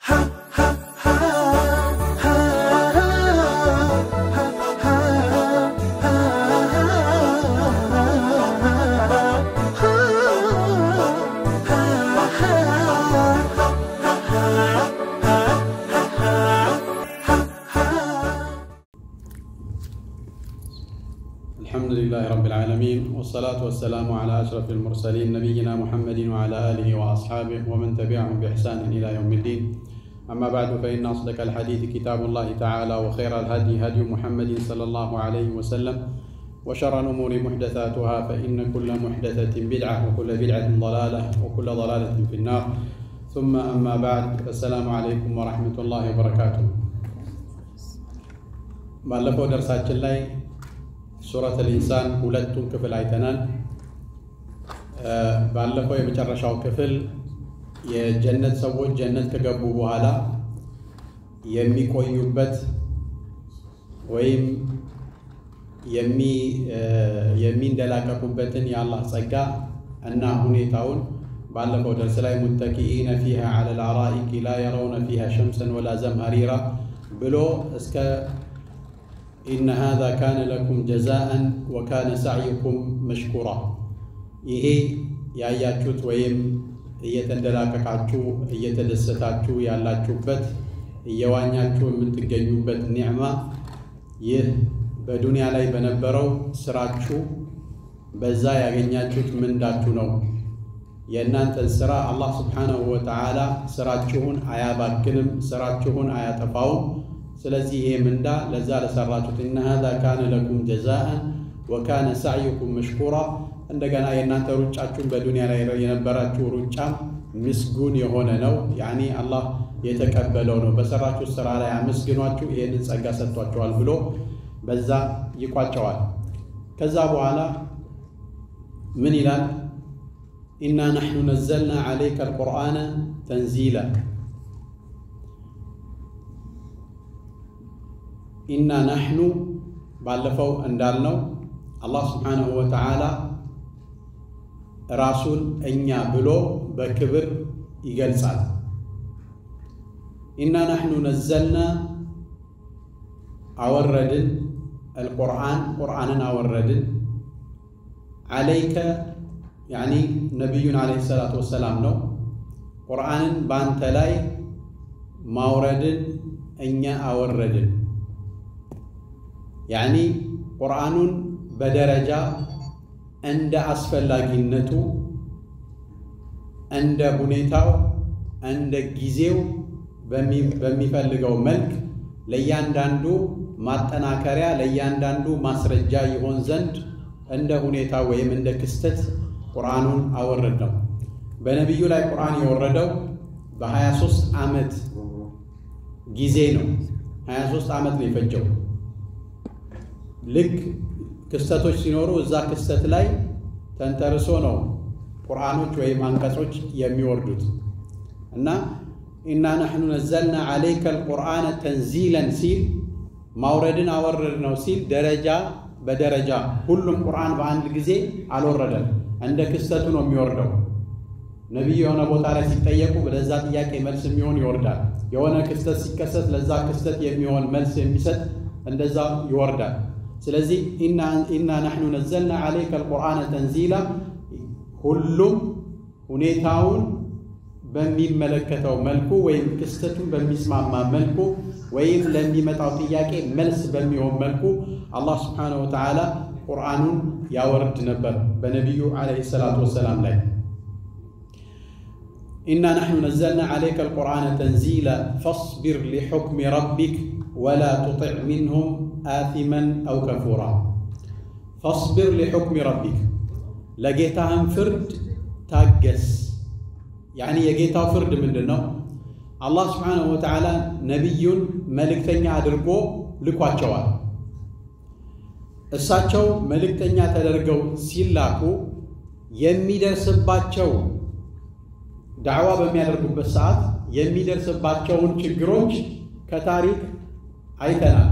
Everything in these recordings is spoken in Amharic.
الحمد لله رب العالمين والصلاة والسلام على أشرف المرسلين نبينا محمد وعلى آله وأصحابه ومن تبعهم بإحسان إلى يوم الدين أما بعد فإن أصدق الحديث كتاب الله تعالى وخير الهدي هدي محمد صلى الله عليه وسلم وشر الأمور محدثاتها فإن كل محدثة بدعة وكل بدعة ضلالة وكل ضلالة في النار ثم أما بعد السلام عليكم ورحمة الله وبركاته ባለፈው ደርሳችን ላይ ሱረት ልኢንሳን ሁለቱን ክፍል አይተናል። ባለፈው የመጨረሻው ክፍል የጀነት ሰዎች ጀነት ከገቡ በኋላ የሚቆዩበት ወይም የሚንደላቀቁበትን የአላህ ጸጋ እና ሁኔታውን ባለፈው ደርስ ላይ ሙተኪኢነ ፊሃ ዐለ ልአራኢኪ ላ የረውነ ፊሃ ሸምሰን ወላ ዘምሀሪራ ብሎ እስከ ኢነ ሃዛ ካነ ለኩም ጀዛአን ወካነ ሳዕዩኩም መሽኩራ። ይሄ ያያችሁት ወይም እየተንደላቀቃችሁ እየተደሰታችሁ ያላችሁበት እየዋኛችሁ የምትገኙበት ኒዕማ ይህ በዱንያ ላይ በነበረው ስራችሁ በዛ ያገኛችሁት ምንዳችሁ ነው። የእናንተን ስራ አላህ ስብሓነሁ ወተዓላ ስራችሁን አያባክንም፣ ስራችሁን አያጠፋውም። ስለዚህ ይሄ ምንዳ ለዛ ለሰራችሁት እነ ሃዛ ካነ ለኩም ጀዛአን ወካነ ሳዕዩኩም መሽኩራ። እንደገና የእናንተ ሩጫችሁን በዱንያ ላይ የነበራችሁ ሩጫም ምስጉን የሆነ ነው። ያኒ አላህ የተቀበለው ነው። በሰራችሁ ስራ ላይ አመስግኗችሁ ይህንን ጸጋ ሰጥቷችኋል ብሎ በዛ ይቋጨዋል። ከዛ በኋላ ምን ይላል? ኢና ናሕኑ ነዘልና ዓለይከ አልቁርአነ ተንዚላ ኢና ናሕኑ ባለፈው እንዳልነው አላህ ስብሓነሁ ወተዓላ ራሱን እኛ ብሎ በክብር ይገልጻል። ኢና ናሕኑ ነዘልና አወረድን፣ አልቁርአን ቁርአንን አወረድን፣ ዓለይከ ያኒ ነቢዩን ዓለይሂ ሰላቱ ወሰላም ነው። ቁርአንን በአንተ ላይ ማውረድን እኛ አወረድን። ያኒ ቁርአኑን በደረጃ እንደ አስፈላጊነቱ እንደ ሁኔታው እንደ ጊዜው በሚፈልገው መልክ ለእያንዳንዱ ማጠናከሪያ ለእያንዳንዱ ማስረጃ ይሆን ዘንድ እንደ ሁኔታ ወይም እንደ ክስተት ቁርአኑን አወረድ ነው። በነቢዩ ላይ ቁርአን የወረደው በ23 ዓመት ጊዜ ነው። 23 ዓመት ነው የፈጀው። ልክ ክስተቶች ሲኖሩ እዛ ክስተት ላይ ተንተርሶ ነው ቁርአኖች ወይም አንቀጾች የሚወርዱት እና ኢና ናሕኑ ነዘልና ዓለይከ አልቁርአነ ተንዚለን ሲል ማውረድን አወረድ ነው ሲል ደረጃ በደረጃ ሁሉም ቁርአን በአንድ ጊዜ አልወረደም። እንደ ክስተቱ ነው የሚወርደው። ነቢዩ የሆነ ቦታ ላይ ሲጠየቁ ለዛ ጥያቄ መልስ የሚሆን ይወርዳል። የሆነ ክስተት ሲከሰት ለዛ ክስተት የሚሆን መልስ የሚሰጥ እንደዛ ይወርዳል። ስለዚህ ኢና ናሕኑ ነዘልና ዓለይከ አልቁርአነ ተንዚላ ሁሉም ሁኔታውን በሚመለከተው መልኩ ወይም ክስተቱን በሚስማማ መልኩ ወይም ለሚመጣው ጥያቄ መልስ በሚሆን መልኩ አላህ ስብሓነሁ ወተዓላ ቁርአኑን ያወርድ ነበር በነቢዩ ዓለይሂ ሰላቱ ወሰላም ላይ። ኢና ናሕኑ ነዘልና ዓለይከ አልቁርአነ ተንዚላ ፈስቢር ሊሑክሚ ረቢክ ወላ ቱጢዕ ሚንሁም አቲመን አው ከፉራ። ፈስቢር ሊሑክሚ ረቢክ ለጌታህን ፍርድ ታገስ። ያኒ የጌታው ፍርድ ምንድን ነው? አላህ ስብሓነሁ ወተዓላ ነቢዩን መልእክተኛ አድርጎ ልኳቸዋል። እሳቸው መልእክተኛ ተደርገው ሲላኩ የሚደርስባቸው ዳዕዋ በሚያደርጉበት ሰዓት የሚደርስባቸውን ችግሮች ከታሪክ አይተናል።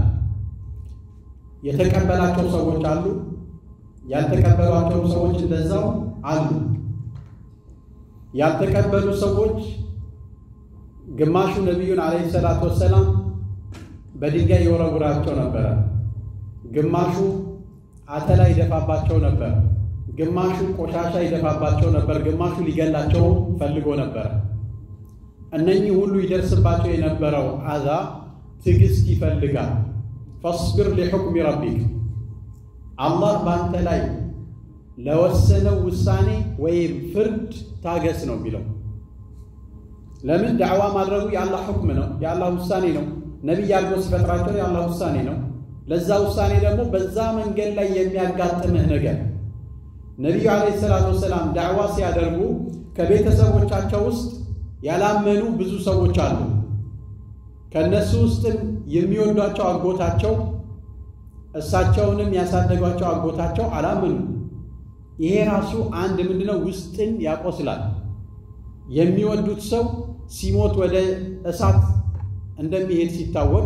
የተቀበላቸው ሰዎች አሉ፣ ያልተቀበሏቸው ሰዎች እንደዛው አሉ። ያልተቀበሉ ሰዎች ግማሹ ነቢዩን ዓለይሂ ሰላቱ ወሰላም በድንጋይ ይወረውራቸው ነበረ። ግማሹ አተላ ይደፋባቸው ነበር። ግማሹ ቆሻሻ ይደፋባቸው ነበር። ግማሹ ሊገላቸው ፈልጎ ነበር። እነኚህ ሁሉ ይደርስባቸው የነበረው አዛ ትዕግስት ይፈልጋል። ፈስቢር ሊሑክሚ ረቢክ አላህ በአንተ ላይ ለወሰነው ውሳኔ ወይም ፍርድ ታገስ ነው የሚለው። ለምን ዳዕዋ ማድረጉ የአላህ ሁክም ነው፣ የአላህ ውሳኔ ነው። ነቢይ አድርጎ ሲፈጥራቸው የአላህ ውሳኔ ነው። ለዛ ውሳኔ ደግሞ በዛ መንገድ ላይ የሚያጋጥምህ ነገር ነቢዩ ዓለይሂ ሰላቱ ወሰላም ዳዕዋ ሲያደርጉ ከቤተሰቦቻቸው ውስጥ ያላመኑ ብዙ ሰዎች አሉ። ከእነሱ ውስጥም የሚወዷቸው አጎታቸው እሳቸውንም ያሳደጓቸው አጎታቸው አላመኑ። ይሄ ራሱ አንድ ምንድነው ውስጥን ያቆስላል። የሚወዱት ሰው ሲሞት ወደ እሳት እንደሚሄድ ሲታወቅ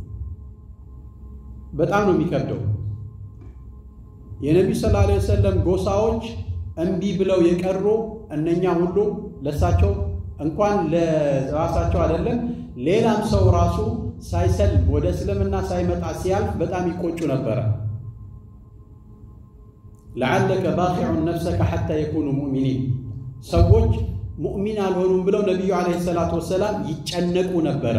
በጣም ነው የሚከብደው። የነቢዩ ሰለላሁ ዐለይሂ ወሰለም ጎሳዎች እምቢ ብለው የቀሩ እነኛ ሁሉ ለሳቸው እንኳን ለራሳቸው አይደለም ሌላም ሰው ራሱ ሳይሰልም ወደ እስልምና ሳይመጣ ሲያልፍ በጣም ይቆጩ ነበረ። ለዓለከ ባኺዑን ነፍሰከ ሐታ የኩኑ ሙእሚኒን ሰዎች ሙእሚን አልሆኑም ብለው ነቢዩ ዓለይሂ ሰላቱ ወሰላም ይጨነቁ ነበረ።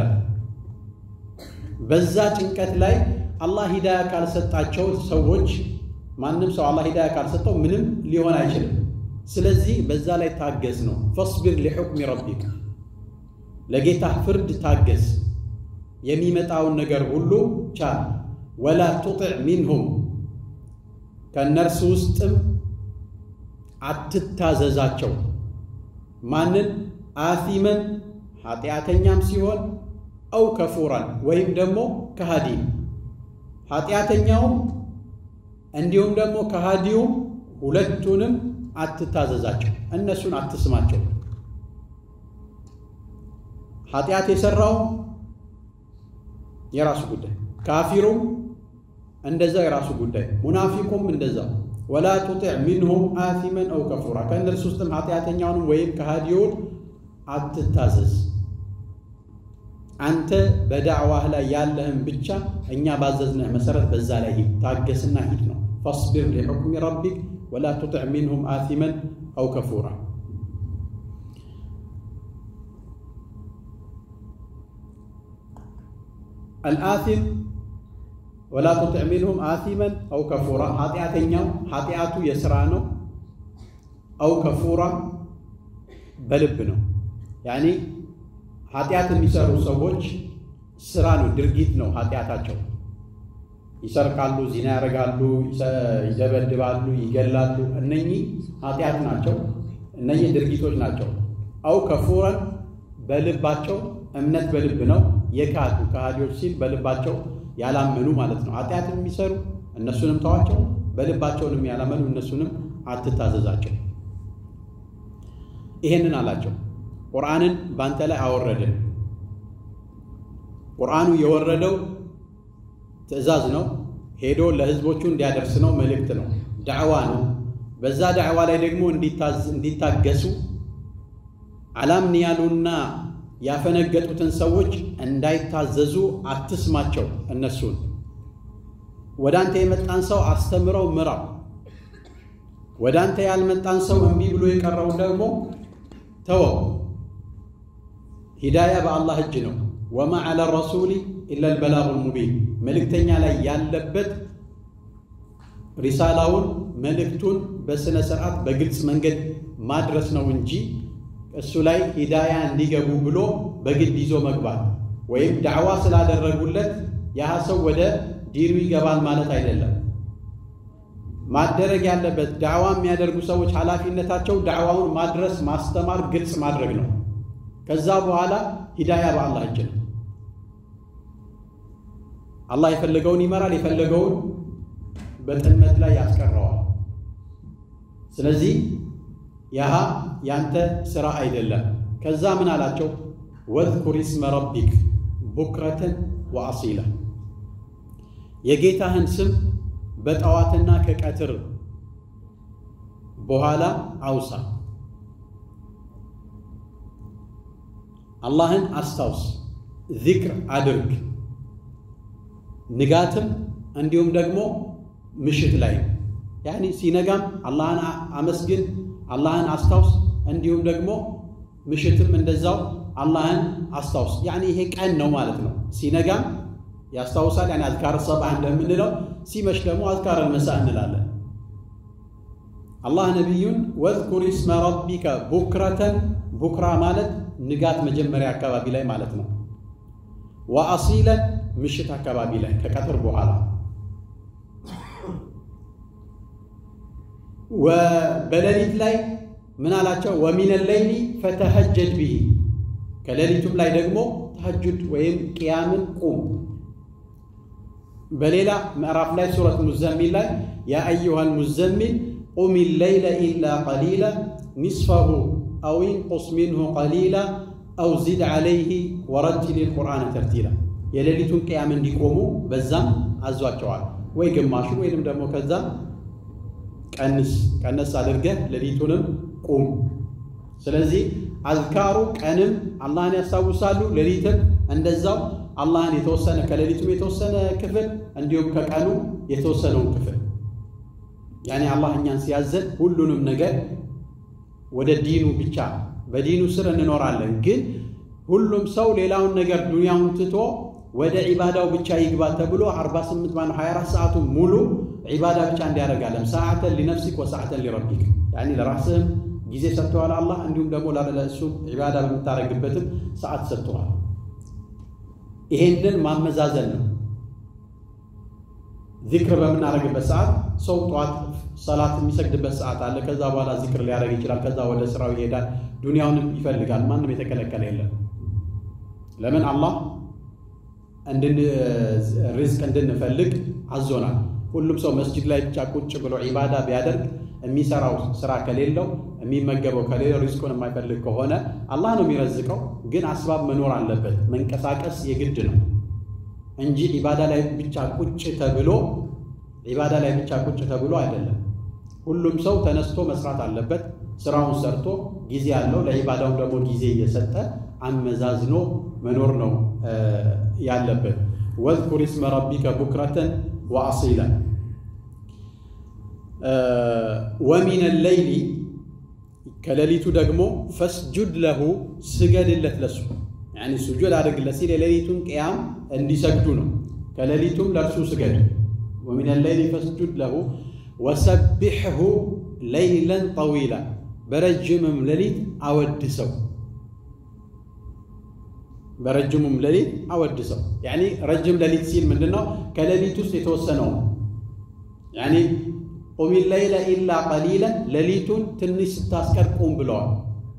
በዛ ጭንቀት ላይ አላህ ሂዳያ ካልሰጣቸው ሰዎች ማንም ሰው አላህ ሂዳያ ካልሰጠው ምንም ሊሆን አይችልም። ስለዚህ በዛ ላይ ታገዝ ነው። ፈስቢር ሊሑክሚ ረቢክ ለጌታ ፍርድ ታገዝ፣ የሚመጣውን ነገር ሁሉ ቻል። ወላ ቱጢዕ ሚንሁም ከእነርሱ ውስጥም አትታዘዛቸው። ማንን? አሲመን ኃጢአተኛም ሲሆን አው ከፉራን ወይም ደግሞ ከሃዲም ኃጢአተኛውም እንዲሁም ደግሞ ከሃዲውም ሁለቱንም አትታዘዛቸው፣ እነሱን አትስማቸው። ኃጢአት የሰራውም የራሱ ጉዳይ፣ ካፊሩም እንደዛው የራሱ ጉዳይ፣ ሙናፊቁም እንደዛው። ወላ ቱጢዕ ሚንሁም አሲመን አው ከፉራ ከእነርሱ ውስጥም ኃጢአተኛውንም ወይም ከሃዲውን አትታዘዝ። አንተ በዳዕዋህ ላይ ያለህም ብቻ እኛ ባዘዝነህ መሰረት በዛ ላይ ሂድ፣ ታገስና ሂድ ነው። ፈስቢር ሊሑክሚ ረቢክ ወላ ቱጢዕ ሚንሁም አሲመን አው ከፉራ። አልአሲም ወላ ቱጢዕ ሚንሁም አሲመን አው ከፉራ። ኃጢአተኛው ኃጢአቱ የስራ ነው። አው ከፉራ በልብ ነው። ያኒ ኃጢአት የሚሰሩ ሰዎች ስራ ነው፣ ድርጊት ነው ኃጢአታቸው። ይሰርቃሉ፣ ዚና ያደርጋሉ፣ ይደበድባሉ፣ ይገላሉ። እነኚህ ኃጢአት ናቸው። እነኚህ ድርጊቶች ናቸው። አው ከፉረን በልባቸው እምነት በልብ ነው የካዱ ከሃዲዎች ሲል በልባቸው ያላመኑ ማለት ነው። ኃጢአትን የሚሰሩ እነሱንም ተዋቸው፣ በልባቸውንም ያላመኑ እነሱንም አትታዘዛቸው። ይሄንን አላቸው። ቁርአንን ባንተ ላይ አወረድን። ቁርአኑ የወረደው ትዕዛዝ ነው። ሄዶ ለህዝቦቹ እንዲያደርስ ነው። መልእክት ነው። ዳዕዋ ነው። በዛ ዳዕዋ ላይ ደግሞ እንዲታገሱ አላምን ያሉና ያፈነገጡትን ሰዎች እንዳይታዘዙ አትስማቸው። እነሱን ወደ አንተ የመጣን ሰው አስተምረው ምራው። ወደ አንተ ያልመጣን ሰው እምቢ ብሎ የቀረውን ደግሞ ተወው። ሂዳያ በአላህ እጅ ነው። ወማ ዐለ ረሱሊ ኢላ ልበላጉል ሙቢን መልእክተኛ ላይ ያለበት ሪሳላውን መልእክቱን በሥነ ሥርዓት በግልጽ መንገድ ማድረስ ነው እንጂ እሱ ላይ ሂዳያ እንዲገቡ ብሎ በግድ ይዞ መግባት ወይም ዳዕዋ ስላደረጉለት ያህ ሰው ወደ ዲኑ ይገባል ማለት አይደለም። ማደረግ ያለበት ዳዕዋ የሚያደርጉ ሰዎች ኃላፊነታቸው ዳዕዋውን ማድረስ፣ ማስተማር፣ ግልጽ ማድረግ ነው። ከዛ በኋላ ሂዳያ በአላህ እጅ ነው። አላህ የፈለገውን ይመራል፣ የፈለገውን በጥመት ላይ ያስቀረዋል። ስለዚህ ያሃ ያንተ ስራ አይደለም። ከዛ ምን አላቸው? ወዝኩር ስመ ረቢክ ቡክረትን ወአሲላ የጌታህን ስም በጠዋትና ከቀትር በኋላ አውሳ። አላህን አስታውስ፣ ዚክር አድርግ። ንጋትም እንዲሁም ደግሞ ምሽት ላይ ያኒ ሲነጋም አላህን አመስግን፣ አላህን አስታውስ። እንዲሁም ደግሞ ምሽትም እንደዛው አላህን አስታውስ። ያኒ ይሄ ቀን ነው ማለት ነው። ሲነጋም ያስታውሳል፣ ያኒ አዝካር ሰባህ እንደምንለው፣ ሲመሽ ደግሞ አዝካር መሳ እንላለን። አላህ ነቢዩን ወዝኩር ስመ ረቢከ ቡክረተን ቡክራ ማለት ንጋት መጀመሪያ አካባቢ ላይ ማለት ነው። ወአሲለን ምሽት አካባቢ ላይ ከቀትር በኋላ በሌሊት ላይ ምን አላቸው? ወሚነ ሌይሊ ፈተሀጀድ ብሂ ከሌሊቱም ላይ ደግሞ ተሀጁድ ወይም ቅያምን ቁም። በሌላ ምዕራፍ ላይ ሱረት ሙዘሚል ላይ ያ አዩሃ ሙዘሚል ቁም ሌይለ ኢላ ቀሊላ ኒስፈሁ አው ኢንቁስ ሚንሁ ቀሊላ አው ዚድ ዓለይህ ወረቲል ልቁርአን ተርቲላ የሌሊቱን ቅያም እንዲቆሙ በዛም አዟቸዋል። ወይ ግማሹ ወይንም ደግሞ ከዛ ቀንስ ቀነስ አድርገህ ሌሊቱንም ቁም። ስለዚህ አዝካሩ ቀንም አላህን ያስታውሳሉ፣ ሌሊትም እንደዛው አላህን የተወሰነ ከሌሊቱም የተወሰነ ክፍል እንዲሁም ከቀኑ የተወሰነውን ክፍል ያኔ አላህ እኛን ሲያዘን ሁሉንም ነገር ወደ ዲኑ ብቻ በዲኑ ስር እንኖራለን። ግን ሁሉም ሰው ሌላውን ነገር ዱንያውን ትቶ ወደ ዒባዳው ብቻ ይግባ ተብሎ 48 ማነው 24 ሰዓቱ ሙሉ ዒባዳ ብቻ እንዲያደርጋለም ሰዓተን ሊነፍሲክ ወሰዓተን ሊረቢክ ያኒ ለራስህም ጊዜ ሰጥተዋል አላህ እንዲሁም ደግሞ ለእሱ ዒባዳ በምታደርግበትም ሰዓት ሰጥተዋል። ይሄንን ማመዛዘን ነው። ዚክር በምናደርግበት ሰዓት ሰው ጠዋት ሰላት የሚሰግድበት ሰዓት አለ። ከዛ በኋላ ዚክር ሊያደርግ ይችላል። ከዛ ወደ ስራው ይሄዳል። ዱንያውንም ይፈልጋል። ማንም የተከለከለ የለም። ለምን አላህ ሪዝቅ እንድንፈልግ አዞናል። ሁሉም ሰው መስጂድ ላይ ብቻ ቁጭ ብሎ ዒባዳ ቢያደርግ የሚሰራው ስራ ከሌለው የሚመገበው ከሌለው ሪዝቁን የማይፈልግ ከሆነ አላህ ነው የሚረዝቀው። ግን አስባብ መኖር አለበት። መንቀሳቀስ የግድ ነው እንጂ ዒባዳ ላይ ብቻ ቁጭ ተብሎ ዒባዳ ላይ ብቻ ቁጭ ተብሎ አይደለም። ሁሉም ሰው ተነስቶ መስራት አለበት። ስራውን ሰርቶ ጊዜ ያለው ለዒባዳውም ደግሞ ጊዜ እየሰጠ አመዛዝኖ መኖር ነው ያለበት። ወዝኩር ስመ ረቢከ ቡክረተን ወአሲላ ወሚነ ሌይሊ ከሌሊቱ ደግሞ ፈስጁድ ለሁ ስገድለት ለሱ ያኒ ሱጁድ አድርግለት ሲል የሌሊቱን ቅያም እንዲሰግዱ ነው። ከሌሊቱም ለእርሱ ስገድ። ወሚነ ሌይሊ ፈስጁድ ለሁ ወሰቢሕሁ ለይለን ጠዊላ በረጅምም ሌሊት አወድሰው በረጅሙም ሌሊት አወድሰው። ያኒ ረጅም ሌሊት ሲል ምንድን ነው? ከሌሊት ውስጥ የተወሰነው ያኒ ቁሚ ለይለ ኢላ ቀሊለን ሌሊቱን ትንሽ ስታስቀር ቁም ብለዋል።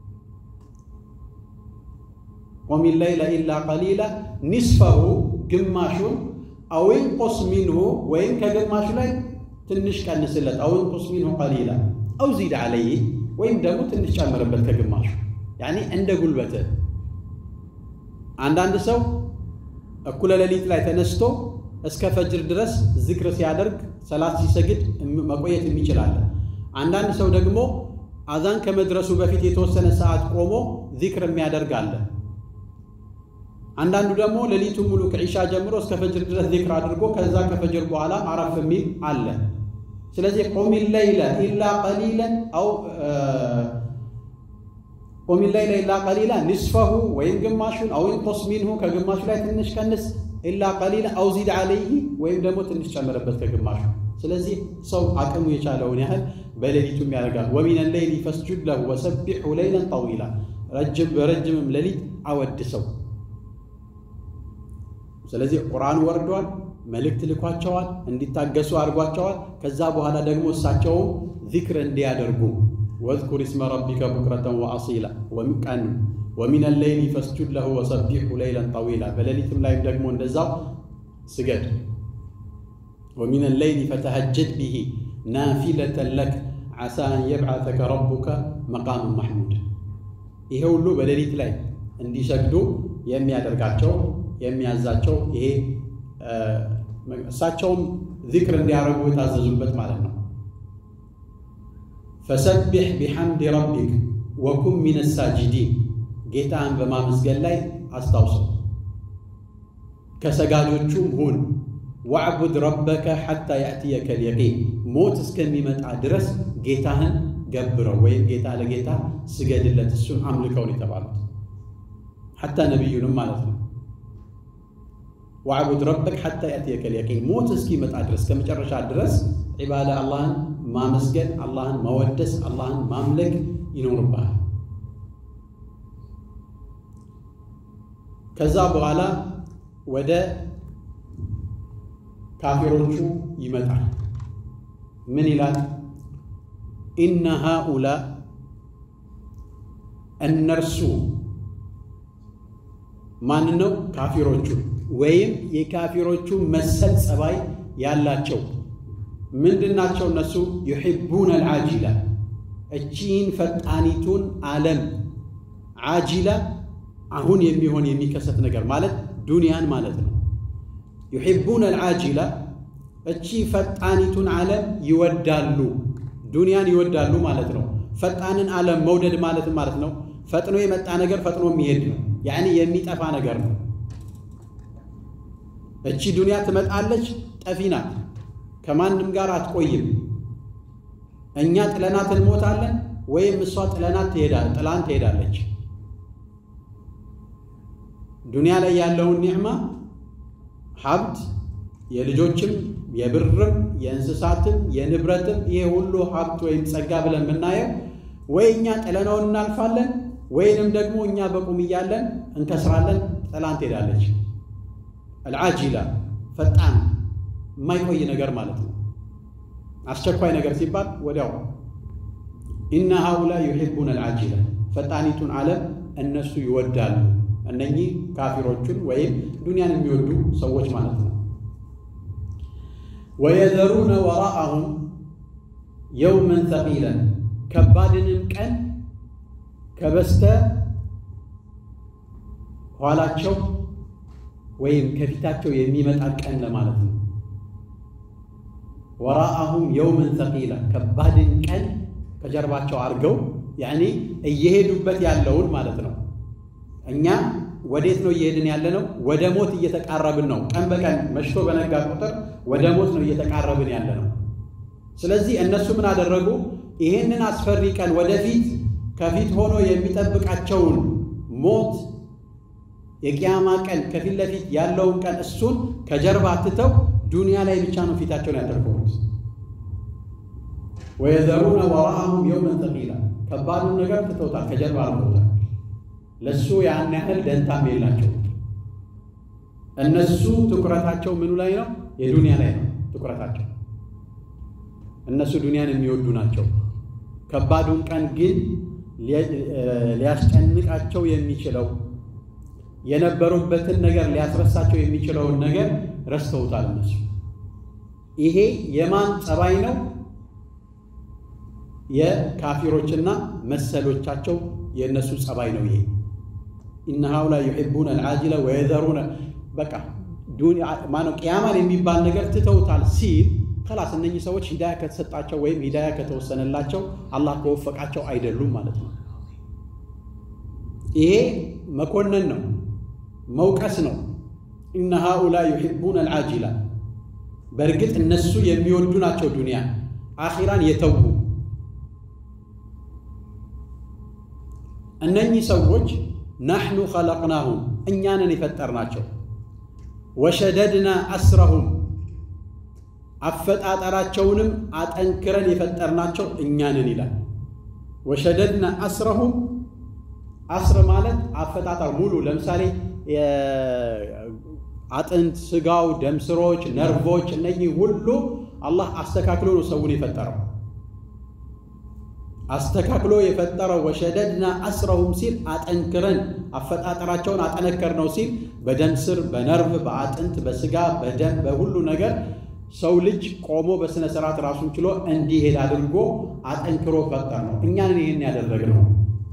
ቁሚ ለይለ ኢላ ቀሊላ ኒስፈሁ ግማሹን አው ኢንቁስ ሚንሁ ወይም ከግማሹ ላይ ትንሽ ቀንስለት። አው ኢንቁስ ሚንሁ ቀሊላ አው ዚድ ዓለይህ ወይም ደግሞ ትንሽ ጨምርበት ከግማሹ ያኒ እንደ ጉልበትህ አንዳንድ ሰው እኩለ ሌሊት ላይ ተነስቶ እስከ ፈጅር ድረስ ዝክር ሲያደርግ ሰላት ሲሰግድ መቆየት የሚችላለ። አንዳንድ ሰው ደግሞ አዛን ከመድረሱ በፊት የተወሰነ ሰዓት ቆሞ ዚክር የሚያደርግ አለ። አንዳንዱ ደግሞ ሌሊቱን ሙሉ ከዒሻ ጀምሮ እስከ ፈጅር ድረስ ዚክር አድርጎ ከዛ ከፈጅር በኋላ አረፍ የሚል አለ። ስለዚህ ቁሚ ለይለ ኢላ ቀሊለን አው ቁሚ ለይለ ኢላ ቀሊላ ኒስፈሁ ወይም ግማሹን አው ኢንቁስ ሚንሁ ከግማሹ ላይ ትንሽ ቀንስ፣ ኢላ ቀሊላ አው ዚድ ዓለይህ ወይም ደግሞ ትንሽ ጨምርበት ከግማሹ። ስለዚህ ሰው አቅሙ የቻለውን ያህል በሌሊቱም ያደርጋል። ወሚነ ሌይሊ ፈስጁድ ለሁ ወሰቢሑ ለይለን ጠዊላ በረጅምም ሌሊት አወድሰው። ስለዚህ ቁርአን ወርዷል፣ መልእክት ልኳቸዋል፣ እንዲታገሱ አድርጓቸዋል። ከዛ በኋላ ደግሞ እሳቸውም ዚክር እንዲያደርጉ ወዝኩር ስመ ረቢከ ቡክረተን ወአሲላ ቀን ወሚነ ሌይሊ ፈስጁድ ለሁ ወሰቢሑ ለይለን ጠዊላ በሌሊትም ላይም ደግሞ እንደዛው ስገድ። ወሚነ ሌይሊ ፈተሀጀድ ብሂ ናፊለተን ለክ ዓሳ አን የብዓተከ ረቡከ መቃም ማሕሙድ። ይሄ ሁሉ በሌሊት ላይ እንዲሰግዱ የሚያደርጋቸው የሚያዛቸው ይሄ እሳቸውም ዚክር እንዲያደርጉ የታዘዙበት ማለት ነው። ፈሰቢሕ ቢሐምድ ረቢክ ወኩን ሚነ ሳጅዲን ጌታህን በማመስገን ላይ አስታውሰው፣ ከሰጋጆቹም ሁን። ዋዕቡድ ረበከ ሐታ ያእትየከ ልየቂን ሞት እስከሚመጣ ድረስ ጌታህን ገብረው ወይም ጌታ ለጌታ ስገድለት፣ እሱን አምልከውን የተባሉት ሐታ ነቢዩንም ማለት ነው። ዋዕቡድ ረበክ ሐታ ያእትየከ ልየቂን ሞት እስኪመጣ ድረስ ከመጨረሻ ድረስ ዒባዳ አላህን ማመስገን፣ አላህን መወደስ፣ አላህን ማምለክ ይኖርብሃል። ከዛ በኋላ ወደ ካፊሮቹ ይመጣል። ምን ይላል? ኢነ ሃኡላ እነርሱ ማን ነው? ካፊሮቹ ወይም የካፊሮቹ መሰል ጸባይ ያላቸው ምንድናቸው? እነሱ ዩሒቡነ አልዓጂላ እቺን ፈጣኒቱን ዓለም ዓጂላ አሁን የሚሆን የሚከሰት ነገር ማለት ዱንያን ማለት ነው። ዩሒቡነ አልዓጂላ እቺ ፈጣኒቱን ዓለም ይወዳሉ፣ ዱንያን ይወዳሉ ማለት ነው። ፈጣንን ዓለም መውደድ ማለት ማለት ነው ፈጥኖ የመጣ ነገር ፈጥኖ የሚሄድ ነው። ያኔ የሚጠፋ ነገር ነው። እቺ ዱንያ ትመጣለች፣ ጠፊ ናት፣ ከማንም ጋር አትቆይም። እኛ ጥለናት እንሞታለን ወይም እሷ ጥለናት ትሄዳለች፣ ጥላን ትሄዳለች። ዱንያ ላይ ያለውን ኒዕማ ሀብት የልጆችም የብርም የእንስሳትም የንብረትም ይሄ ሁሉ ሀብት ወይም ጸጋ ብለን የምናየው ወይ እኛ ጥለነውን እናልፋለን ወይንም ደግሞ እኛ በቁም እያለን እንከስራለን፣ ጥላን ትሄዳለች። አልዓጂላ ፈጣን የማይቆይ ነገር ማለት ነው። አስቸኳይ ነገር ሲባል ወዲያው ኢነ ሃኡላ ዩሒቡን አልዓጂላ ፈጣኒቱን ዓለም እነሱ ይወዳሉ። እነኚህ ካፊሮቹን ወይም ዱንያን የሚወዱ ሰዎች ማለት ነው። ወየዘሩነ ወራአሁም የውመን ተቂለን ከባድንም ቀን ከበስተ ኋላቸው ወይም ከፊታቸው የሚመጣ ቀን ለማለት ነው። ወራአሁም የውመን ተቂላ ከባድን ቀን ከጀርባቸው አድርገው ያኔ እየሄዱበት ያለውን ማለት ነው። እኛ ወዴት ነው እየሄድን ያለ ነው? ወደ ሞት እየተቃረብን ነው። ቀን በቀን መሽቶ በነጋ ቁጥር ወደ ሞት ነው እየተቃረብን ያለ ነው። ስለዚህ እነሱ ምን አደረጉ? ይሄንን አስፈሪ ቀን ወደፊት ከፊት ሆኖ የሚጠብቃቸውን ሞት የቅያማ ቀን ከፊት ለፊት ያለውን ቀን እሱን ከጀርባ ትተው ዱንያ ላይ ብቻ ነው ፊታቸውን ያደርገውት። ወየዘሩነ ወራአሁም የውመን ተቂላ ከባዱን ነገር ትተውታል፣ ከጀርባ አርገውታል። ለእሱ ያን ያህል ደንታም የላቸው። እነሱ ትኩረታቸው ምኑ ላይ ነው? የዱንያ ላይ ነው ትኩረታቸው። እነሱ ዱንያን የሚወዱ ናቸው። ከባዱን ቀን ግን ሊያስጨንቃቸው የሚችለው የነበሩበትን ነገር ሊያስረሳቸው የሚችለውን ነገር ረስተውታል። እነሱ ይሄ የማን ጸባይ ነው? የካፊሮችና መሰሎቻቸው የእነሱ ጸባይ ነው። ይሄ ኢነ ሃኡላ ዩሒቡነ አልዓጂላ ወየዘሩነ በቃ ማነው ቅያማን የሚባል ነገር ትተውታል ሲል ከላስ እነኚህ ሰዎች ሂዳያ ከተሰጣቸው ወይም ሂዳያ ከተወሰነላቸው አላህ ከወፈቃቸው አይደሉም ማለት ነው። ይሄ መኮነን ነው፣ መውቀስ ነው። ኢነ ሃኡላ ዩሒቡነ አልዓጂላ በእርግጥ እነሱ የሚወዱ ናቸው ዱንያ አኺራን የተዉ እነኚህ ሰዎች ናሕኑ ኸለቅናሁም እኛንን የፈጠርናቸው ወሸደድና አስረሁም አፈጣጠራቸውንም አጠንክረን የፈጠርናቸው እኛንን ይላል። ወሸደድና አስረሁም አስር ማለት አፈጣጠር ሙሉ ለምሳሌ አጥንት፣ ስጋው፣ ደምስሮች፣ ነርቮች እነኚህ ሁሉ አላህ አስተካክሎ ነው ሰውን የፈጠረው አስተካክሎ የፈጠረው ወሸደድና አስረሁም ሲል አጠንክረን አፈጣጠራቸውን አጠነከር ነው ሲል በደም ስር፣ በነርቭ፣ በአጥንት፣ በስጋ፣ በደም በሁሉ ነገር ሰው ልጅ ቆሞ በሥነ ሥርዓት ራሱን ችሎ እንዲሄድ አድርጎ አጠንክሮ ፈጠር ነው። እኛንን ይህን ያደረግነው።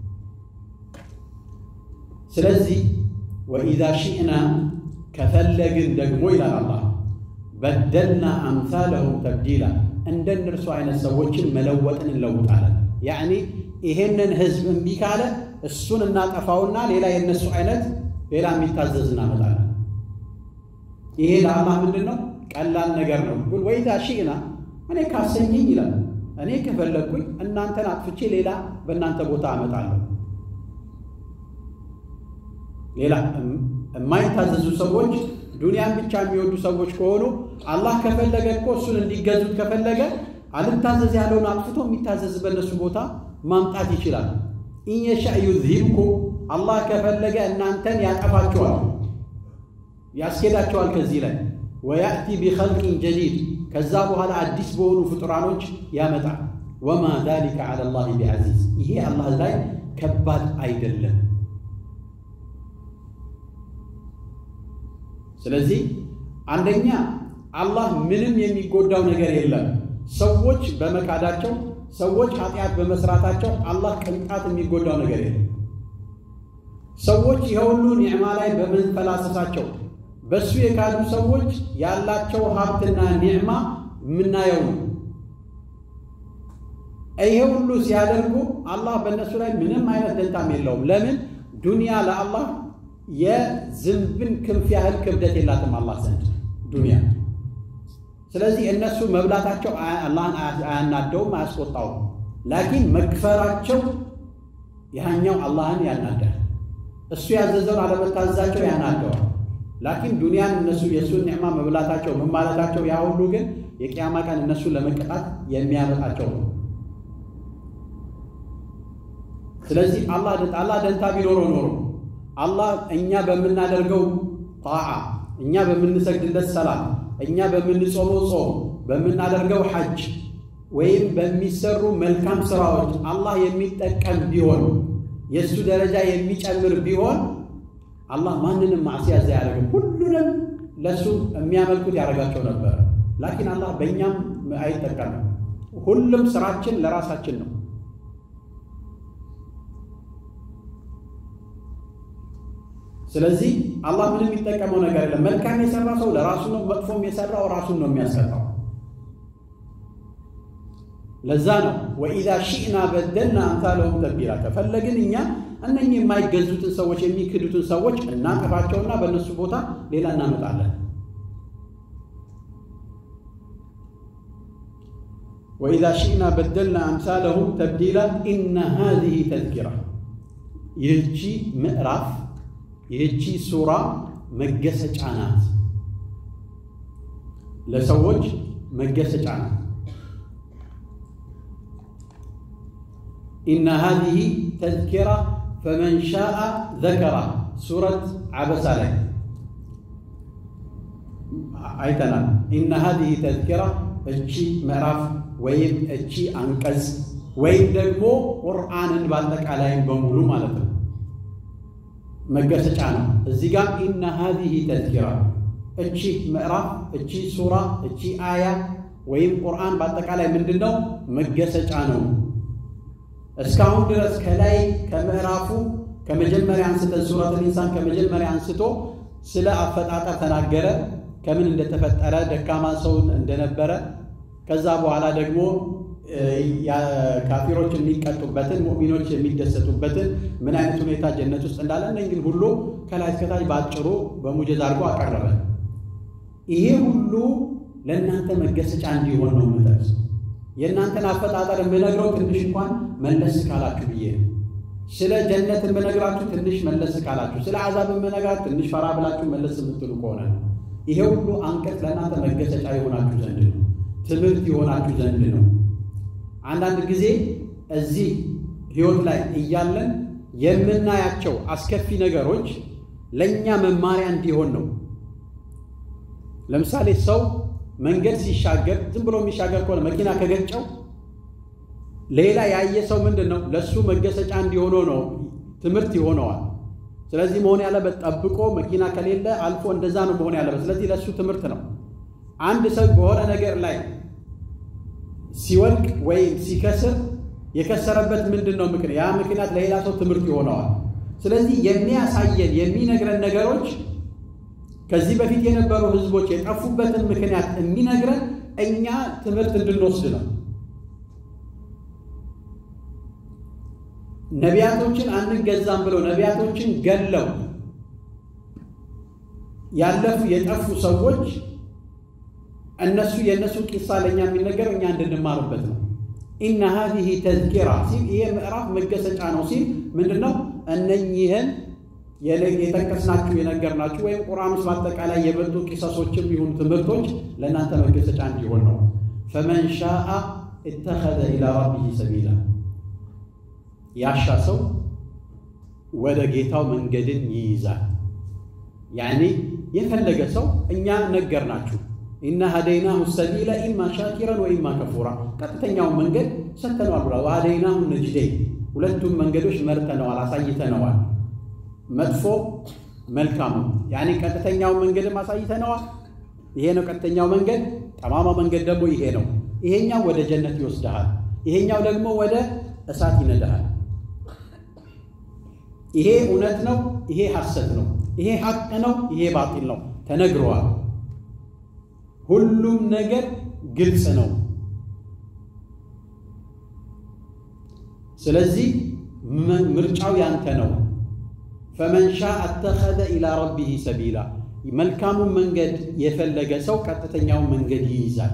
ስለዚህ ወኢዛ ሺእና ከፈለግን ደግሞ ይላል አላህ በደልና አምሳለሁም ተብዲላ እንደ እነርሱ አይነት ሰዎችን መለወጥን እንለውጣለን። ያዕኒ ይሄንን ህዝብ እምቢ ካለ እሱን እናጠፋውና ሌላ የእነሱ አይነት ሌላ የሚታዘዝ እናመጣለን። ይሄ ለአላህ ምንድን ነው? ቀላል ነገር ነው። ግን ወይዛ ሺእና እኔ ካሰኘኝ ይላል እኔ ከፈለግኩኝ እናንተን አጥፍቼ ሌላ በእናንተ ቦታ አመጣለሁ። ሌላ የማይታዘዙ ሰዎች ዱንያን ብቻ የሚወዱ ሰዎች ከሆኑ አላህ ከፈለገ እኮ እሱን እንዲገዙት ከፈለገ አልታዘዝ ያለውን አጥፍቶ የሚታዘዝ በእነሱ ቦታ ማምጣት ይችላል። ኢንየሻ ዩዝሂብኩ አላህ ከፈለገ እናንተን ያጠፋችኋል፣ ያስኬዳቸዋል ከዚህ ላይ ወያእቲ ቢኸልቂን ጀዲድ ከዛ በኋላ አዲስ በሆኑ ፍጡራኖች ያመጣል። ወማ ዛሊከ ዐላ ላህ ቢዐዚዝ ይሄ አላህ ላይ ከባድ አይደለም። ስለዚህ አንደኛ አላህ ምንም የሚጎዳው ነገር የለም። ሰዎች በመካዳቸው ሰዎች ኃጢአት በመስራታቸው አላህ ቅንጣት የሚጎዳው ነገር የለም። ሰዎች የሁሉ ኒዕማ ላይ በመንፈላሰሳቸው በእሱ የካዱ ሰዎች ያላቸው ሀብትና ኒዕማ የምናየው ነው። ይሄ ሁሉ ሲያደርጉ አላህ በእነሱ ላይ ምንም አይነት ደንታም የለውም። ለምን? ዱንያ ለአላህ የዝንብን ክንፍ ያህል ክብደት የላትም አላህ ዘንድ ዱንያ። ስለዚህ እነሱ መብላታቸው አላህን አያናደውም፣ አያስቆጣውም። ላኪን መክፈራቸው ያኛው አላህን ያናዳል። እሱ ያዘዘውን አለመታዘዛቸው ያናደዋል። ላኪን ዱንያን እነሱ የእሱን ኒዕማ መብላታቸው ምን ማለታቸው ያ ሁሉ ግን የቅያማ ቀን እነሱን ለመቀጣት የሚያመጣቸው ነው። ስለዚህ አላህ ደንታ ቢኖረው ኖሮ አላህ እኛ በምናደርገው ጣዓ፣ እኛ በምንሰግድለት ሰላት፣ እኛ በምንጾመው ጾም፣ በምናደርገው ሐጅ ወይም በሚሰሩ መልካም ስራዎች አላህ የሚጠቀም ቢሆን የእሱ ደረጃ የሚጨምር ቢሆን አላህ ማንንም ማዕሲያ እዛ አያደርግም። ሁሉንም ለእሱ የሚያመልኩት ያደርጋቸው ነበር። ላኪን አላህ በእኛም አይጠቀምም። ሁሉም ስራችን ለራሳችን ነው። ስለዚህ አላህ ምንም የሚጠቀመው ነገር የለም። መልካም የሰራ ሰው ለራሱ ነው፣ መጥፎም የሰራው ራሱን ነው የሚያስቀጣው። ለዛ ነው ወኢዛ ሺእና በደልና አምሳለሁም ተብዲላ። ከፈለግን እኛ እነኚህ የማይገዙትን ሰዎች የሚክዱትን ሰዎች እናጠፋቸውና በእነሱ ቦታ ሌላ እናመጣለን። ወኢዛ ሺእና በደልና አምሳለሁም ተብዲላ። ኢነ ሃዚሂ ተዝኪራ፣ ይህቺ ምዕራፍ ይህቺ ሱራ መገሰጫ ናት፣ ለሰዎች መገሰጫ ናት። ኢነ ሃዚሂ ተዝኪራ ፈመን ሻአ ዘከራ ሱረት ዓበሳ ላይ አይተናል። ኢነ ሃዚሂ ተዝኪራ እቺ ምዕራፍ ወይም እቺ አንቀጽ ወይም ደግሞ ቁርአንን በአጠቃላይ በሙሉ ማለት ነው መገሰጫ ነው። እዚህ ጋር ኢነ ሃዚሂ ተዝኪራ እቺ ምዕራፍ እቺ ሱራ እቺ አያ ወይም ቁርአን በአጠቃላይ ምንድን ነው? መገሰጫ ነው። እስካሁን ድረስ ከላይ ከምዕራፉ ከመጀመሪያ አንስተን ሱረቱል ኢንሳን ከመጀመሪያ አንስቶ ስለ አፈጣጠር ተናገረ። ከምን እንደተፈጠረ ደካማ ሰውን እንደነበረ ከዛ በኋላ ደግሞ ካፊሮች የሚቀጡበትን ሙእሚኖች የሚደሰቱበትን ምን አይነት ሁኔታ ጀነት ውስጥ እንዳለ እነኝን ሁሉ ከላይ እስከታች በአጭሩ በሙጀዝ አድርጎ አቀረበ። ይሄ ሁሉ ለእናንተ መገሰጫ እንዲሆን ነው የምጠቅስ። የእናንተን አፈጣጠር የምነግረው ትንሽ እንኳን መለስ ካላችሁ ብዬ ነው። ስለ ጀነት የምነግራችሁ ትንሽ መለስ ካላችሁ፣ ስለ አዛብ የምነግራችሁ ትንሽ ፈራ ብላችሁ መለስ የምትሉ ከሆነ ነው። ይሄ ሁሉ አንቀጽ ለእናንተ መገሰጫ የሆናችሁ ዘንድ ነው፣ ትምህርት የሆናችሁ ዘንድ ነው። አንዳንድ ጊዜ እዚህ ህይወት ላይ እያለን የምናያቸው አስከፊ ነገሮች ለእኛ መማሪያ እንዲሆን ነው። ለምሳሌ ሰው መንገድ ሲሻገር ዝም ብሎ የሚሻገር ከሆነ መኪና ከገጨው ሌላ ያየ ሰው ምንድን ነው ለእሱ መገሰጫ እንዲሆነው ነው፣ ትምህርት ይሆነዋል። ስለዚህ መሆን ያለበት ጠብቆ መኪና ከሌለ አልፎ እንደዛ ነው መሆን ያለበት። ስለዚህ ለእሱ ትምህርት ነው። አንድ ሰው በሆነ ነገር ላይ ሲወድቅ ወይም ሲከስር የከሰረበት ምንድን ነው ምክንያት? ያ ምክንያት ለሌላ ሰው ትምህርት ይሆነዋል። ስለዚህ የሚያሳየን የሚነግረን ነገሮች ከዚህ በፊት የነበሩ ህዝቦች የጠፉበትን ምክንያት የሚነግረን እኛ ትምህርት እንድንወስድ ነው። ነቢያቶችን አንገዛም ብለው ነቢያቶችን ገለው ያለፉ የጠፉ ሰዎች እነሱ የእነሱ ቂሳ ለእኛ የሚነገር እኛ እንድንማርበት ነው። ኢነ ሀዚህ ተዝኪራ ሲል ይሄ ምዕራፍ መገሰጫ ነው ሲል ምንድን ነው? እነኚህን የጠቀስናችሁ የነገርናችሁ ወይም ቁርአን ውስጥ በአጠቃላይ የመጡ ቂሰሶችም ይሁኑ ትምህርቶች ለእናንተ መገሰጫ እንዲሆን ነው። ፈመን ሻአ እተኸዘ ኢላ ረቢህ ሰቢላ ያሻ ሰው ወደ ጌታው መንገድን ይይዛል። ያኔ የፈለገ ሰው እኛ ነገርናችሁ ኢና ሀደይናሁ ሰቢለ ኢማ ሻኪረን ወኢማ ከፉራ ቀጥተኛውን መንገድ ሰጥተነዋል ብሏል። ወሀደይናሁ ነጅደይን ሁለቱም መንገዶች መርተነዋል፣ አሳይተነዋል። መጥፎ መልካሙ ያኔ ቀጥተኛውን መንገድም አሳይተነዋል። ይሄ ነው ቀጥተኛው መንገድ። ጠማማ መንገድ ደግሞ ይሄ ነው። ይሄኛው ወደ ጀነት ይወስድሃል፣ ይሄኛው ደግሞ ወደ እሳት ይነዳሃል። ይሄ እውነት ነው፣ ይሄ ሐሰት ነው፣ ይሄ ሐቅ ነው፣ ይሄ ባጢል ነው ተነግረዋል። ሁሉም ነገር ግልጽ ነው። ስለዚህ ምርጫው ያንተ ነው። ፈመን ሻ አተኸዘ ኢላ ረቢህ ሰቢላ መልካሙን መንገድ የፈለገ ሰው ቀጥተኛውን መንገድ ይይዛል።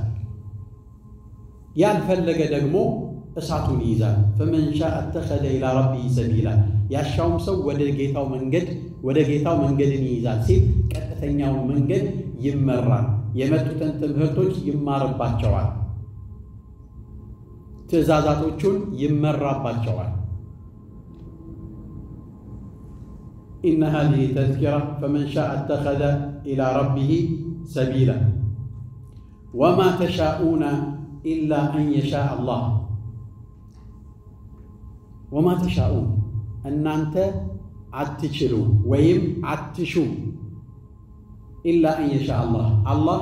ያልፈለገ ደግሞ እሳቱን ይይዛል። ፈመን ሻ አተኸዘ ኢላ ረቢህ ሰቢላ ያሻውም ሰው ወደ ጌታው መንገድ ወደ ጌታው መንገድን ይይዛል ሲል ቀጥተኛውን መንገድ ይመራል። የመጡትን ትምህርቶች ይማርባቸዋል። ትእዛዛቶቹን ይመራባቸዋል። ኢነ ሃዚሂ ተዝኪራ ፈመን ሻአ አተኸዘ ኢላ ረቢህ ሰቢላ ወማ ተሻኡነ ኢላ አን የሻእ አላህ ወማ ተሻኡን እናንተ አትችሉ ወይም አትሹ ኢላ አን የሻ አላህ አላህ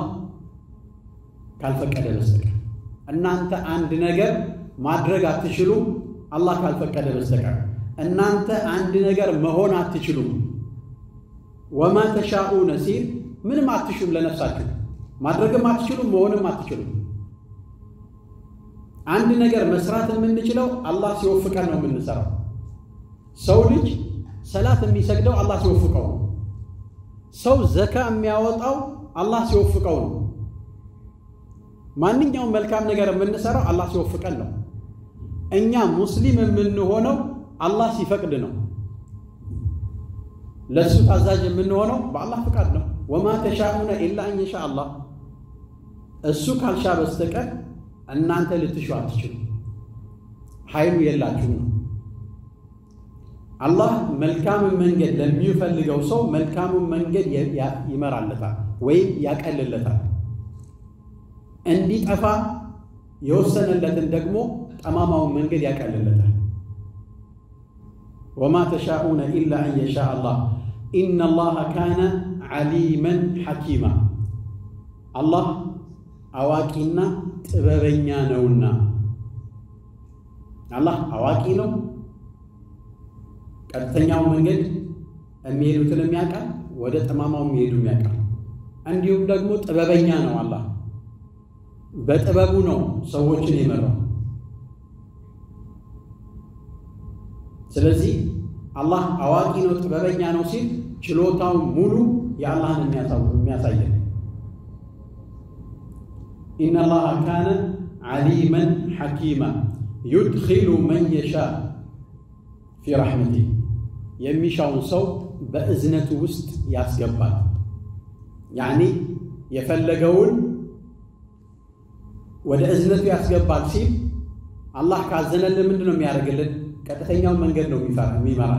ካልፈቀደ በስተቀር እናንተ አንድ ነገር ማድረግ አትችሉም፣ አላህ ካልፈቀደ በስተቀር እናንተ አንድ ነገር መሆን አትችሉም። ወማ ተሻኡነ ሲል ምንም አትሹም፣ ለነፍሳችሁ ማድረግም አትችሉም፣ መሆንም አትችሉም። አንድ ነገር መስራት የምንችለው አላህ ሲወፍቀን ነው የምንሰራው። ሰው ልጅ ሰላት የሚሰግደው አላህ ሲወፍቀው ነው። ሰው ዘካ የሚያወጣው አላህ ሲወፍቀው ነው። ማንኛውም መልካም ነገር የምንሰራው አላህ ሲወፍቀን ነው። እኛ ሙስሊም የምንሆነው አላህ ሲፈቅድ ነው። ለእሱ ታዛዥ የምንሆነው በአላህ ፍቃድ ነው። ወማ ተሻኡነ ኢላ አን የሻ አላህ እሱ ካልሻ በስተቀር እናንተ ልትሹ አትችሉ፣ ኃይሉ የላችሁም ነው። አላህ መልካምን መንገድ ለሚፈልገው ሰው መልካሙን መንገድ ይመራለታል ወይም ያቀልለታል። እንዲጠፋ የወሰነለትን ደግሞ ጠማማውን መንገድ ያቀልለታል። ወማ ተሻኡነ ኢላ አን የሻ አላህ ኢነ አላህ ካነ ዓሊመን ሐኪማ አላህ አዋቂና ጥበበኛ ነውና። አላህ አዋቂ ነው። ቀጥተኛው መንገድ የሚሄዱትን የሚያውቃል፣ ወደ ጠማማው የሚሄዱ የሚያውቃል። እንዲሁም ደግሞ ጥበበኛ ነው። አላህ በጥበቡ ነው ሰዎችን የመራው። ስለዚህ አላህ አዋቂ ነው፣ ጥበበኛ ነው ሲል ችሎታው ሙሉ የአላህን የሚያሳየን ኢነ አላህ ካነ ዓሊመን ሐኪማ ዩድኪሉ መን የሻ ፊ ረሕመቲ የሚሻውን ሰው በእዝነቱ ውስጥ ያስገባል። ያኒ የፈለገውን ወደ እዝነቱ ያስገባል ሲል አላህ ካዘነልን ምንድን ነው የሚያደርግልን? ቀጥተኛውን መንገድ ነው የሚመራ።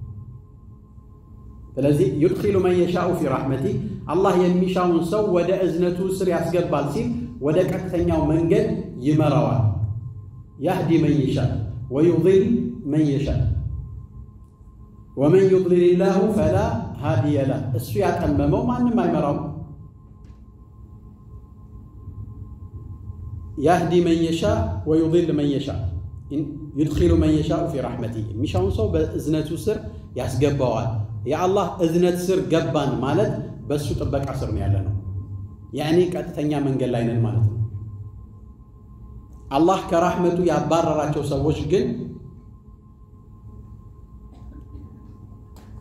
ስለዚህ ዩድኪሉ መን የሻኡ ፊ ረሕመቲ አላህ የሚሻውን ሰው ወደ እዝነቱ ስር ያስገባል ሲል ወደ ቀጥተኛው መንገድ ይመራዋል። ያህዲ መን የሻ ወዩድል መን የሻ ወመን ዩድሊል ላሁ ፈላ ሃዲየ ለህ እሱ ያጠመመው ማንም አይመራውም። ያህዲ መን የሻ ወዩድል መን የሻ ዩድኪሉ መን የሻኡ ፊ ረሕመቲ የሚሻውን ሰው በእዝነቱ ስር ያስገባዋል። የአላህ እዝነት ስር ገባን ማለት በእሱ ጥበቃ ስር ነው ያለ ነው። ያኔ ቀጥተኛ መንገድ ላይ ነን ማለት ነው። አላህ ከራሕመቱ ያባረራቸው ሰዎች ግን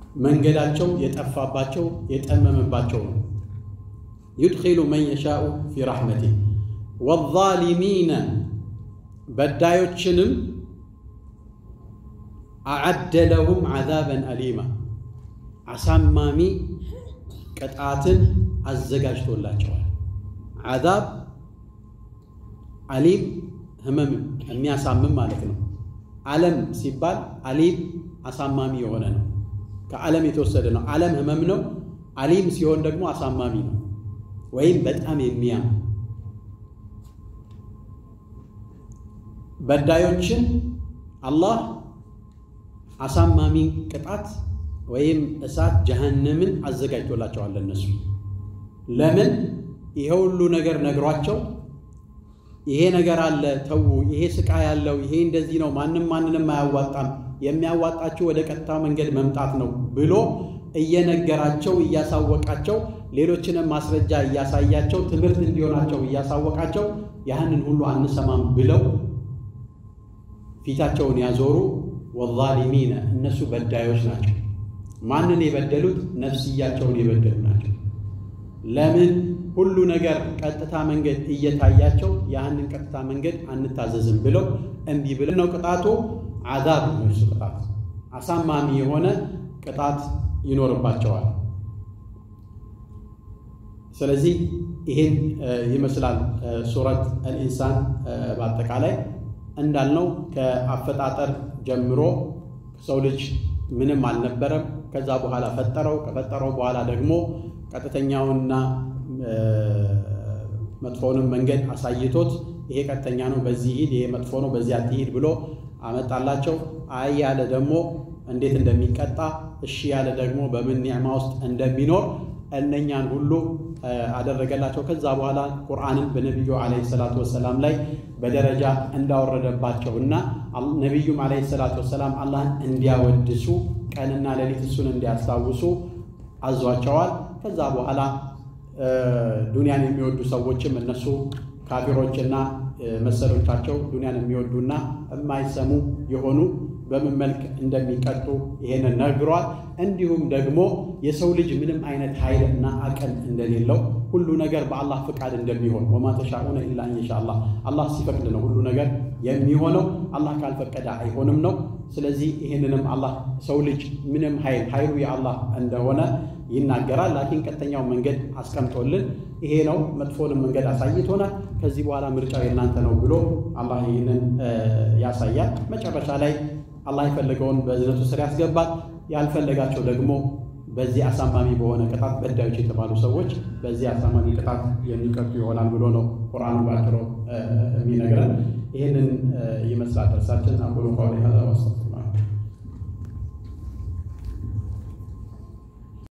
መንገዳቸው የጠፋባቸው የጠመመባቸው ነው። ዩድኪሉ መን የሻኡ ፊ ረሕመቲ ወዛሊሚነ በዳዮችንም አዓደ ለሁም ዓዛበን አሊማ አሳማሚ ቅጣትን አዘጋጅቶላቸዋል። ዓዛብ አሊም ህመም የሚያሳምም ማለት ነው። ዓለም ሲባል አሊም አሳማሚ የሆነ ነው። ከዓለም የተወሰደ ነው። ዓለም ህመም ነው። አሊም ሲሆን ደግሞ አሳማሚ ነው፣ ወይም በጣም የሚያም በዳዮችን አላህ አሳማሚ ቅጣት ወይም እሳት ጀሃነምን አዘጋጅቶላቸዋል። እነሱ ለምን ይሄ ሁሉ ነገር ነግሯቸው ይሄ ነገር አለ ተዉ፣ ይሄ ስቃይ ያለው ይሄ እንደዚህ ነው፣ ማንም ማንንም አያዋጣም፣ የሚያዋጣችሁ ወደ ቀጥታ መንገድ መምጣት ነው ብሎ እየነገራቸው እያሳወቃቸው ሌሎችንም ማስረጃ እያሳያቸው ትምህርት እንዲሆናቸው እያሳወቃቸው ያህንን ሁሉ አንሰማም ብለው ፊታቸውን ያዞሩ። ወዛሊሚነ እነሱ በዳዮች ናቸው። ማንን የበደሉት? ነፍስያቸውን የበደሉ ናቸው። ለምን ሁሉ ነገር ቀጥታ መንገድ እየታያቸው ያህንን ቀጥታ መንገድ አንታዘዝም ብለው እምቢ ብለው ነው። ቅጣቱ አዛብ ነው። እሱ ቅጣት አሳማሚ የሆነ ቅጣት ይኖርባቸዋል። ስለዚህ ይሄን ይመስላል ሱረት አልኢንሳን በአጠቃላይ እንዳልነው ከአፈጣጠር ጀምሮ ሰው ልጅ ምንም አልነበረም። ከዛ በኋላ ፈጠረው። ከፈጠረው በኋላ ደግሞ ቀጥተኛውንና መጥፎውንም መንገድ አሳይቶት ይሄ ቀጥተኛ ነው፣ በዚህ ሂድ፣ ይሄ መጥፎ ነው፣ በዚህ አትሂድ ብሎ አመጣላቸው። አይ ያለ ደግሞ እንዴት እንደሚቀጣ፣ እሺ ያለ ደግሞ በምን ኒዕማ ውስጥ እንደሚኖር እነኛን ሁሉ አደረገላቸው። ከዛ በኋላ ቁርአንን በነቢዩ ዓለይሂ ሰላቱ ወሰላም ላይ በደረጃ እንዳወረደባቸው እና ነቢዩም ዓለይሂ ሰላቱ ወሰላም አላህን እንዲያወድሱ ቀንና ሌሊት እሱን እንዲያስታውሱ አዟቸዋል። ከዛ በኋላ ዱንያን የሚወዱ ሰዎችም እነሱ ካፊሮችና መሰሎቻቸው ዱንያን የሚወዱና የማይሰሙ የሆኑ በምን መልክ እንደሚቀጡ ይሄንን ነግሯል። እንዲሁም ደግሞ የሰው ልጅ ምንም አይነት ኃይልና አቅም እንደሌለው ሁሉ ነገር በአላህ ፍቃድ እንደሚሆን ወማ ተሻኡነ ኢላ ኢንሻአላህ አላህ ሲፈቅድ ነው ሁሉ ነገር የሚሆነው፣ አላህ ካልፈቀደ አይሆንም ነው። ስለዚህ ይህንንም አላህ ሰው ልጅ ምንም ኃይል ኃይሉ የአላህ እንደሆነ ይናገራል። ላኪን ቀጥተኛው መንገድ አስቀምጦልን ይሄ ነው፣ መጥፎንም መንገድ አሳይቶናል። ከዚህ በኋላ ምርጫው የእናንተ ነው ብሎ አላህ ይህንን ያሳያል። መጨረሻ ላይ አላህ የፈለገውን በእዝነቱ ስር ያስገባል። ያልፈለጋቸው ደግሞ በዚህ አሳማሚ በሆነ ቅጣት በዳዮች የተባሉ ሰዎች በዚህ አሳማሚ ቅጣት የሚቀጡ ይሆናል ብሎ ነው ቁርአኑ ባጭሩ የሚነግረን። ይህንን ይመስላል ደርሳችን። አቁሉ ቀውሊ ሀዛ ወአስተግፊሩላህ